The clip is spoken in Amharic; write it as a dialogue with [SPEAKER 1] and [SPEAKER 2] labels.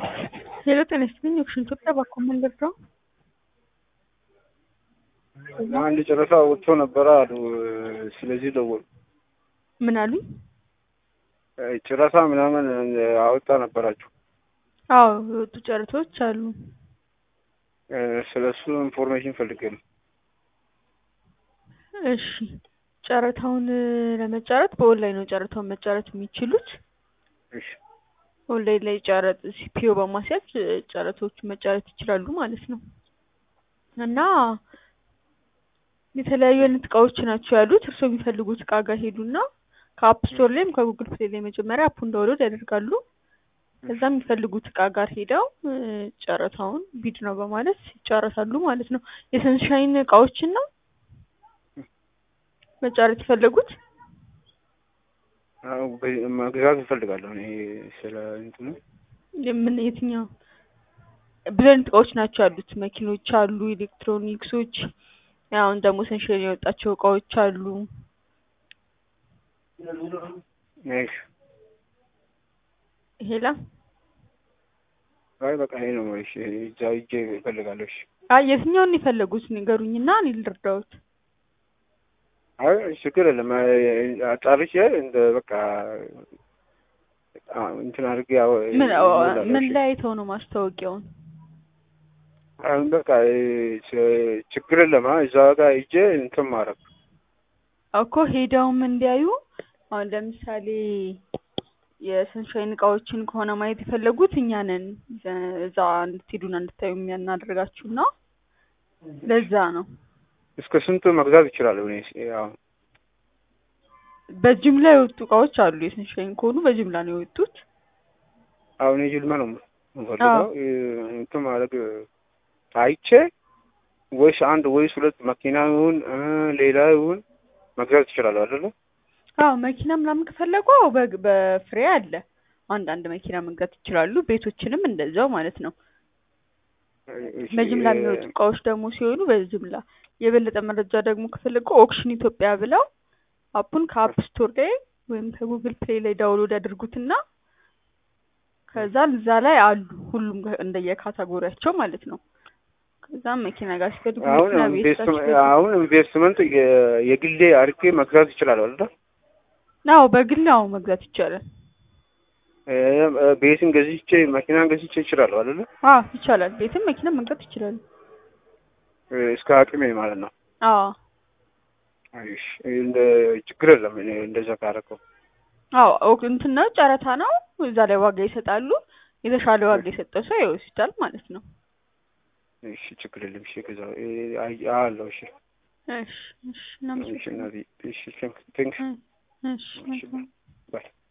[SPEAKER 1] ሄሎ ጤና ይስጥልኝ ኦክሽን ኢትዮጵያ ባኮ መንገድ ነው።
[SPEAKER 2] አንድ ጨረታ ወጥቶ ነበረ አሉ። ስለዚህ ደወሉ።
[SPEAKER 1] ምን አሉኝ?
[SPEAKER 2] ጨረታ ምናምን አወጣ ነበራችሁ።
[SPEAKER 1] አዎ የወጡ ጨረታዎች አሉ።
[SPEAKER 2] ስለ እሱ ኢንፎርሜሽን ፈልጌ ነው።
[SPEAKER 1] እሺ ጨረታውን ለመጫረት በኦንላይን ነው ጨረታውን መጫረት የሚችሉት።
[SPEAKER 2] እሺ
[SPEAKER 1] ኦንላይን ላይ ጨረጥ ሲፒኦ በማስያዝ ጨረታዎቹ መጫረት ይችላሉ ማለት ነው። እና የተለያዩ አይነት እቃዎች ናቸው ያሉት። እርስዎ የሚፈልጉት እቃ ጋር ሄዱና ከአፕ ስቶር ላይም ከጉግል ፕሌይ ላይ መጀመሪያ አፑን ዳውንሎድ ያደርጋሉ። ከዛ የሚፈልጉት እቃ ጋር ሄደው ጨረታውን ቢድ ነው በማለት ይጫረታሉ ማለት ነው። የሰንሻይን እቃዎችን ነው መጫረት የፈለጉት?
[SPEAKER 2] አዎ፣ መግዛት እፈልጋለሁ እኔ ስለ እንትኑ
[SPEAKER 1] ምን የትኛው ብዙ አይነት እቃዎች ናቸው ያሉት። መኪኖች አሉ፣ ኤሌክትሮኒክሶች፣ አሁን ደግሞ ሰንሻይን የወጣቸው እቃዎች አሉ።
[SPEAKER 2] እሺ
[SPEAKER 1] ሄላ
[SPEAKER 2] አይ በቃ ይሄ ነው። እሺ እዛ ሂጄ እፈልጋለሁ። እሺ
[SPEAKER 1] አይ የትኛውን የፈለጉት ንገሩኝና እኔ ልርዳዎት።
[SPEAKER 2] አይ ችግር የለም። አጣርቼ እንደ በቃ እንትን አድርጌ ያው
[SPEAKER 1] ምን ምን ላይ አይተው ነው ማስታወቂያውን?
[SPEAKER 2] አሁን በቃ ችግር የለም። እዛ ጋር ሂጄ እንትን ማድረግ
[SPEAKER 1] እኮ ሄደውም እንዲያዩ አሁን ለምሳሌ የሰንሻይን እቃዎችን ከሆነ ማየት የፈለጉት እኛ ነን እዛ እንድትሄዱና እንድታዩ የሚያናደርጋችሁና ለዛ ነው።
[SPEAKER 2] እስከ ስንቱ መግዛት ይችላለሁ? እኔ ያው
[SPEAKER 1] በጅምላ የወጡ እቃዎች አሉ። የሰንሻይን ከሆኑ በጅምላ ነው የወጡት።
[SPEAKER 2] አሁን የጅምላ ነው የምፈልገው እንትን ማድረግ አይቼ ወይስ አንድ ወይስ ሁለት መኪና ይሁን ሌላ ይሁን መግዛት ይችላለሁ አይደለ?
[SPEAKER 1] አዎ መኪና ምናምን ከፈለጉ አዎ በፍሬ አለ። አንዳንድ መኪና መግዛት ይችላሉ። ቤቶችንም እንደዛው ማለት ነው። በጅምላ የሚወጡ እቃዎች ደግሞ ሲሆኑ በጅምላ የበለጠ መረጃ ደግሞ ከፈለጉ ኦክሽን ኢትዮጵያ ብለው አፑን ከአፕ ስቶር ላይ ወይም ከጉግል ፕሌይ ላይ ዳውንሎድ ያድርጉትና ከዛ እዛ ላይ አሉ ሁሉም እንደየካታጎሪያቸው ማለት ነው። ከዛም መኪና ጋር ሲፈልጉ
[SPEAKER 2] አሁን
[SPEAKER 1] መኪና ቤት ጋር ሲፈልጉ
[SPEAKER 2] አሁን ኢንቨስትመንት የግሌ አድርጌ መግዛት ይችላለሁ አይደል?
[SPEAKER 1] አዎ በግል አዎ መግዛት ይቻላል።
[SPEAKER 2] ቤትን ገዝቼ መኪናን ገዝቼ ይችላለሁ አይደል?
[SPEAKER 1] አዎ ይቻላል። ቤትም መኪና መግዛት ይችላሉ።
[SPEAKER 2] እስከ አቅሜ ማለት ነው።
[SPEAKER 1] አዎ
[SPEAKER 2] እሺ እንደ ችግር የለም። እኔ እንደዛ ካደረገው
[SPEAKER 1] አዎ እንትን ነው ጨረታ ነው። እዛ ላይ ዋጋ ይሰጣሉ። የተሻለ ዋጋ የሰጠው ሰው ይወስዳል ማለት ነው።
[SPEAKER 2] እሺ ችግር የለም። እሺ ከዛ አለው። እሺ
[SPEAKER 1] እሺ እሺ እናመሰግናለን።
[SPEAKER 2] እሺ እናቴ እሺ ቴንክ ቴንክ
[SPEAKER 1] እሺ
[SPEAKER 2] እሺ ባይ